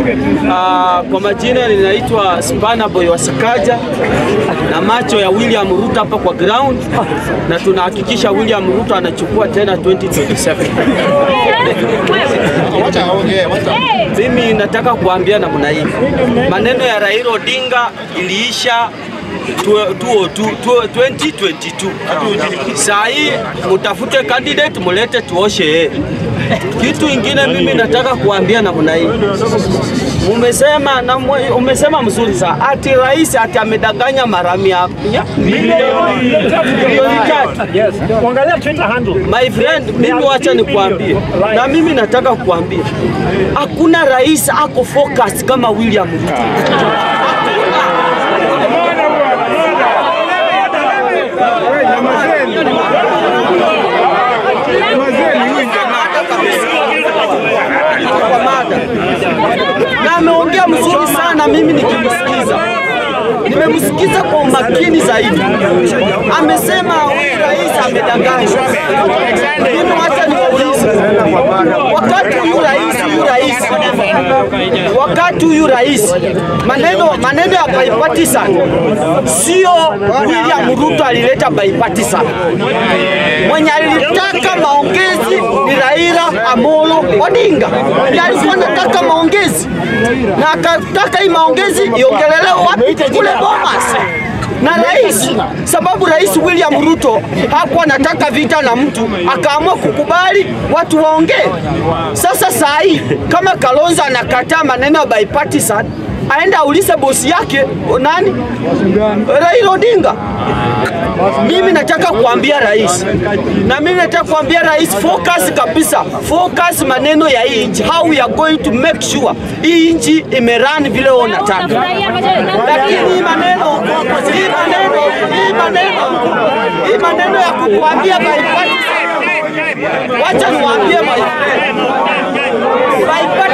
Uh, kwa majina ninaitwa Spana Boy Wasakaja na macho ya William Ruto hapa kwa ground, na tunahakikisha William Ruto anachukua tena 2027. Mimi nataka kuambia namna hii, maneno ya Raila Odinga iliisha 2022. Saa hii mutafute candidate mulete tuoshe yeye. Kitu ingine mimi nataka kuambia namna hii, umesema na mwe- umesema mzuri sana ati rais ati amedanganya mara mia mia- milioni tatu. Angalia Twitter handle. My friend, mimi wacha nikuambie, na mimi nataka kuambia hakuna rais ako focus kama William Ruto. Kwa mada. na ameongea mzuri sana, mimi nikimsikiza nimemsikiza kwa umakini zaidi. Amesema huyu rais amedanganya. Mimi wacha niwaulize, wakati huyu rais huyu rais wakati huyu rais maneno maneno ya bipartisan sio William Ruto alileta bipartisan. Mwenye alitaka maongezi ni Raila Amolo Odinga, ndiye alikuwa anataka maongezi na akataka hii maongezi iongelelewe wapi? Kule Bomas na rais, sababu rais William Ruto hakuwa anataka vita na mtu, akaamua kukubali watu waongee. Sasa saa hii kama Kalonzo anakataa maneno ya bipartisan, aende aulize bosi yake nani, Raila Odinga. Mimi nataka kuambia rais, na mimi nataka kuambia rais, focus kabisa, focus maneno ya hii nchi, how we are going to make sure hii nchi imerun vile wewe unataka lakini hii maneno hii maneno hii maneno hii maneno ya kukuambia bipartisan, wacha niwaambie my friend, bipartisan